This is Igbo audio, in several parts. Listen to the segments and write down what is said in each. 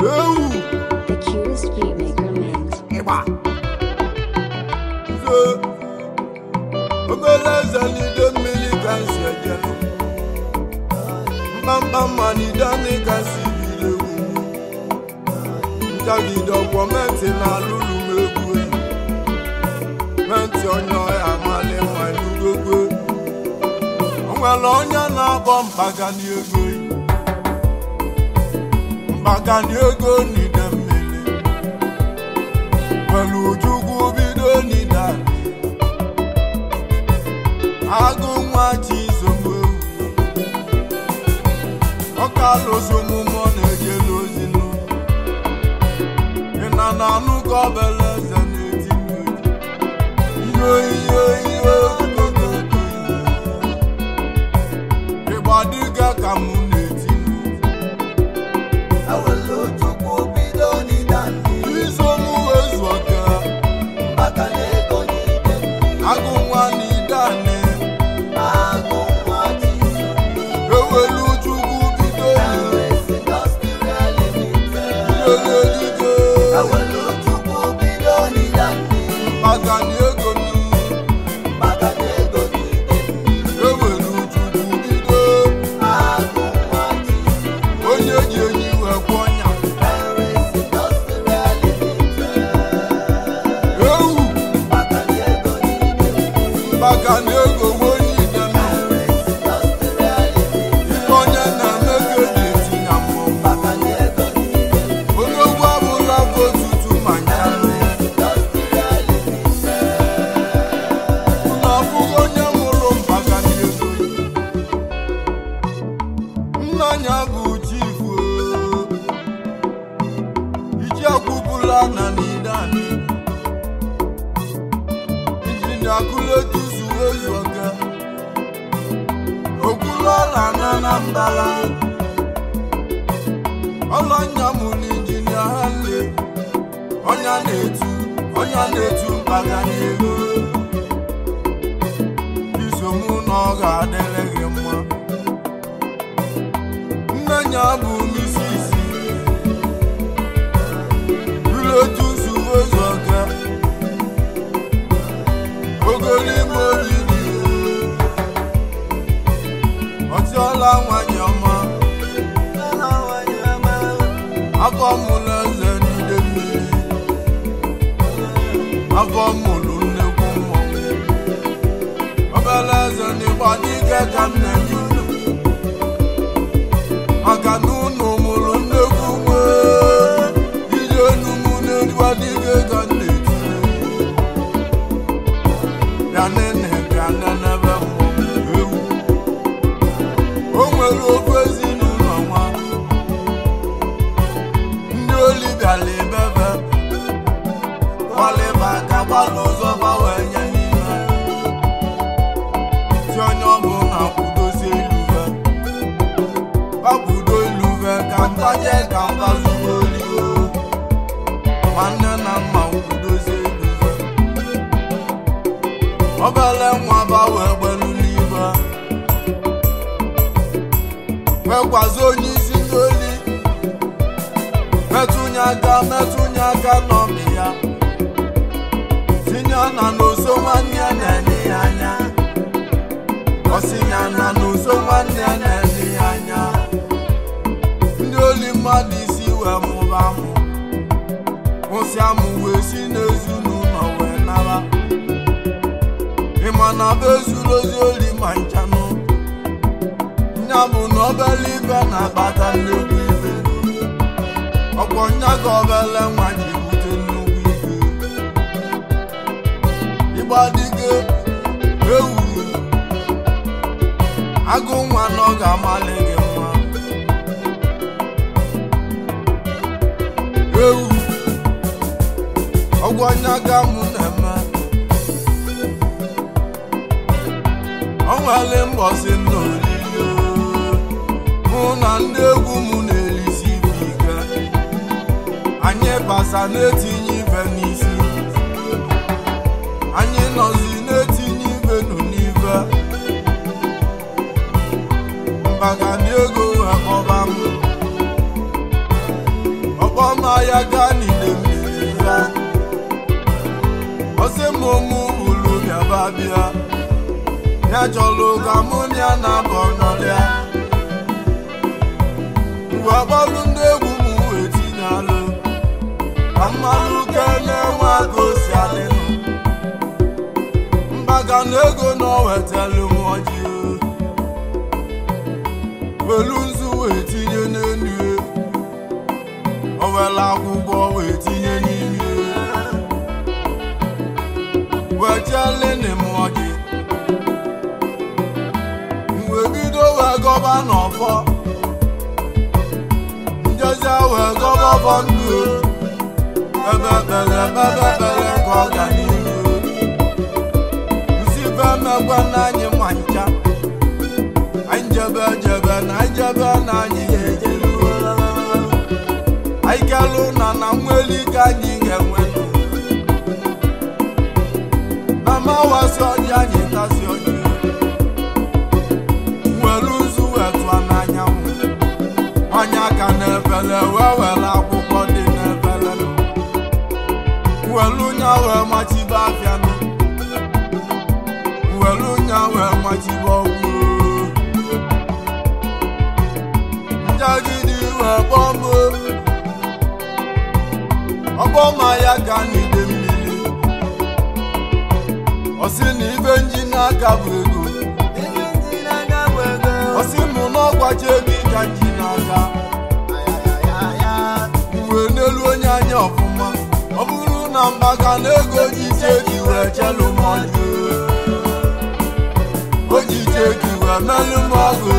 ewu The cutest beatmaker mix. ịgba nze obere eze n'ide mmiri ka nsi ejelu mkpamkpa mma n'ide anyị ka nsi biri ewu ntagide ọkwọ menti na alụlụ m egwu enyi menti onye ọya amali nwa n'ugogwe o nwere onye na-akpọ mpagani ego enyi mpagani ego n'ide mmiri pẹ̀lú ojúkú bídó nídà agụ nwa ji zogbo ọka lụzụmụ mọ na-eje n'ozinu ịna na anụ ka ọbele eze na-eti n'oji ihe ihe ihe ịgba dịga ka mụ na-eti Awele ojukwu bido n'ịdani izomụ ezu ọka maka na ego n'ide agụ nwa na idane agụ nwa Jisu ewelu chukwu bido Paris Industrial Limited. eluigwe Awele ojukwu bido n'ịdani maka na ego m maka na ego n'ide ewelu chukwu bido agụ nwa Jisu onye ji enyi wee kwụ ọnya Paris Industrial Limited. ewu maka na ego n'ide maka na ego nwe onye ideme Paris Industrial Limited. ife onye na-eme ka eji etinye mmụọ maka na ego n'ide onye ogwu abụla bụ otutu ma nchanụ Industrial Limited. na ọbụghị onye mụrụ mpaka na ego nna ya bụ chifu iji akwụbụla na n'idani injinia kuletusu ezuoke okwuluọla na anambala ọlọnya mụrụ injinia hanle ọnya na-etu ọnya na-etu mpaga n'ego isomụ na ọ ga-adịrị gị mma nne ya bụ misisi ruletusu ezuoke ogolime olili ọtịọla nwanyị ọma afọ mụrụ eze n'ide mmiri afọ mụrụ nnekwu mmọnwụ obere eze n'ịgba dike ka m na-enye unu maka na unu mụrụ nnekwu nwe ije enu mụ n'ịgba dike ka m na-etinye bịa nene bịa nenebe mmọnwụ ewu o nwere ofu ezinụlọ nwa ndị oli bịara ebebe kwalịba ka gbalụ ụzọ gbanwe nye n'ime si onye ọbụla kwudozie iluve gbapụdo iluve ka ntaje ka mbazugo oligo nwanne na mma kwudozie iluve obele nwa ba wee gbelu n'ibe nwekwazi onye isi n'oli metụnye aka metụnye aka n'ọmị ya tinye na n'oso nwanne ya na-ele ya anya ọsinya na n'oso nwanne ya na-ele ya anya ndị oli mmadụ isi wee mụba mụ mụsịa mụ wee si n'ezinụlọ wee nara ịma na be zuru ozi oli ma nchanụ nya bụ na obele ibe na-akpata nnukwu ibe ọkwọ nya ka obele nwa ji bute nnukwu ibe ịgba dike ewu agụ nwa na ọ ga-amalị gị mma ewu ọgwụ anya ka mụ na-eme ọ nwere mbọsị m na oriri mụ na ndị egwu m na-elisi ibe ike anyị basa na-etinye ibe n'isi anyị nọzi na-etinye ibe nụ n'ibe maka na ego wee kpọba m ọkpọ ya gaa n'ide mmiri ya ọsị mụ mụ ulu bịaba bịa ya chọrọ ka mụ na ya na-abọ nọlịa mgbe gbalụ ndị egwu m wee tinye alụ ka mmalụ kele nwa ka o si adịnụ mbaga na ego na o wetelu m ọjị welu nzu wee tinye n'elu ya. o were akwụkwọ wee tinye n'ime ya. wee chelene m ọjị wee bido wee gọba n'ọfọ njezi wee gọba ọfọ ndụ ebe ekpere ebe ekpere ka ọ ga n'ihu nsi be emekwe n'anyị ma ncha anyị jebe jebe na anyị jebe na anyị ga-ejelu anyị kelụ na na nweli ka anyị ga-enwenụ na mawasị ọjị anyị tasị ọjị nwere ụzụ wee tụọ n'anyanwụ ọnya ka na-efele wee were akwụkwọ dị n'efele welu nya wee machibe afịanụ welu nya wee machibe ọgwụ njagidi wee kpọmbo ọgbọma ya ga n'ide mmiri ọsị na ibe nji n'aka bụ ego Ibe ndị na-aga bụ ego. ọsị mụ n'ọgwaje gị ka nji n'aka Ayayaya. uwe n'elu onye anya ọfụma ọ bụrụ na mbaga na ego ji ije gị wee chelu m ọjụ o ji ije gị wee melụ m ọgụ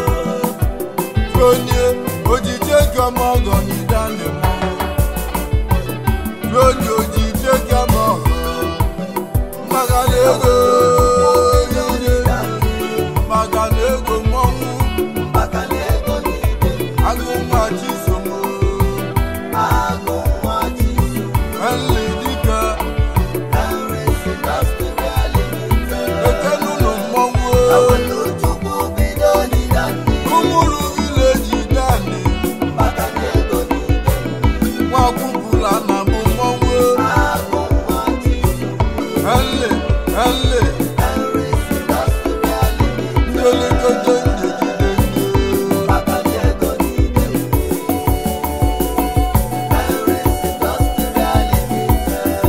onye o ji ije gị ọma ọgọ n'idane m onye o ji ije gị ọma ọgọ mbaga na ego mbaga na ego mmọnwụ Maka na ego n'ide. agụ nwa chisomo Agụ nwa Chisu. ele dike Henry's Industrial Limited. ekenụlụ mmọnwụ Awelu Chukwu bido n'ịda ndị. ụmụrụ vileji dani Maka na ego n'ide. nwakwupụla na bụ mmọnwụ Agụ nwa Chisu. ele ele Henry's Industrial Limited. ndelekete ndejide nde Maka na ego n'ide. Henry's Industrial Limited.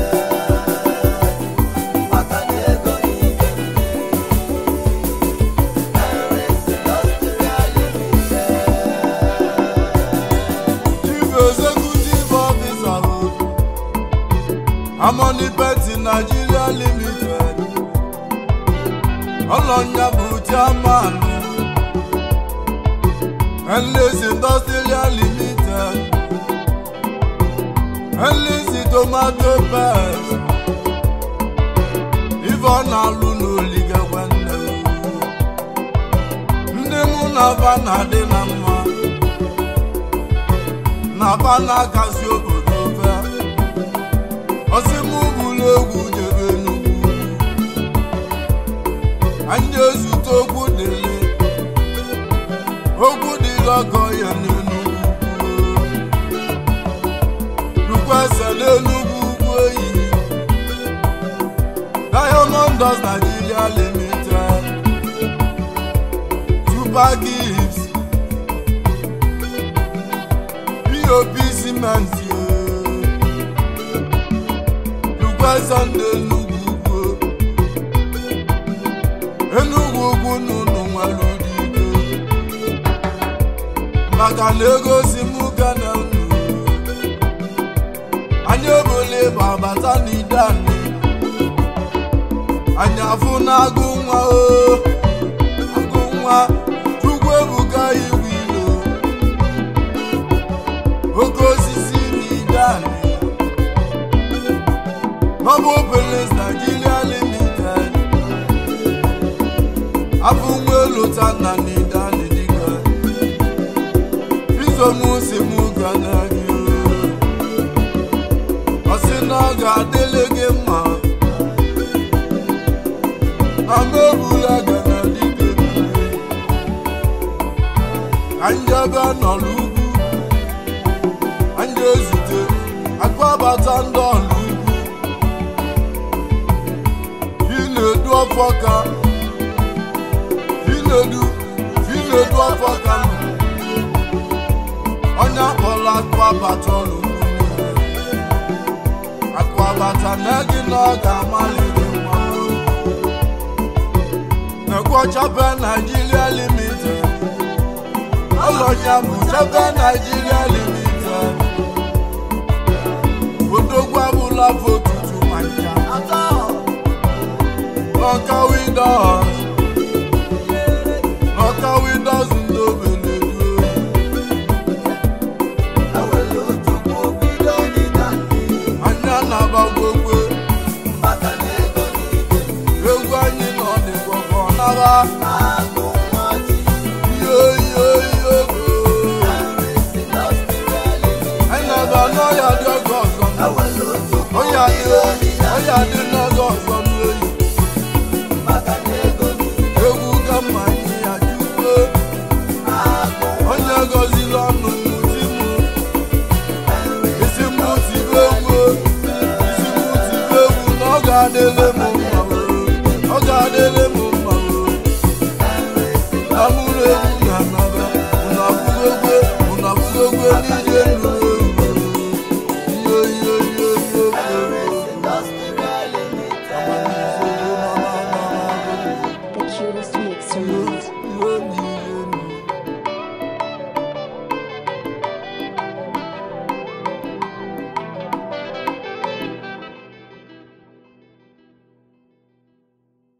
Maka na ego n'ide. Henry's Industrial Limited. chief executive officer Harmony Peti Nigeria Limited ọlọnya bụ chairman Enlis Industrial Limited Enlis Tomato Paste ife ọ na-alụ n'oliga nwanne m. ndị mụ na fa na-adị na mma na fa na-akasi obodo ofe ọsị mụ bụrụ egwu jebe n'ugwu anyị ezute okwu dịlị okwu dịlị ọgọ ya n'enugwu rukwese n'enugwu ugwu eyi Diamond Does Nigeria Limited Super Gibbs POP Cement Rukwese n'enugwu ugwu Enugwu ugwu n'ụnụ nwere ụdị maka na ego si mụ ga na unu anyị ebole ịba bata n'ide anyị anyị afụ na agụ nwa o agụ nwa chukwu ebuka iwu ilo oke osisi n'ide anyị Noble Police Nigeria Limited afụ nwa elu tana n'ide anyị dịka izomusi mụ ga na gị ọ sị na ọ ga-adịlị gị mma amebula gana dike anjebe nọ n'ugwu anja ezute na-anabata ndị ọlụ Chinedu ọfọka Chinedu Chinedu ọfọka onye akpọrọ akpabata ọlụ akpabata na gị na ọ ga-amaliri mmanụ Nekwo Chape Nigeria Limited ọlọnya bụ Chape Nigeria Limited odogwu abụla votutu ma ncha Nọka Widows Nọka Widows ndobeledu anya na-agbagwokwe egwu anyị nọ dịkwọkọ nara yoyoyo anyị na-aba n'ọya dị oge ọzọ ọya dị ọya dị n'oge ọzọ n'oyi egwu ka mma anyị ya jukwe onye gọziri ọnụ di m isi m tibe egwu isi m tibe egwu na ọ ga-adịle m mma o. ọ ga-adịle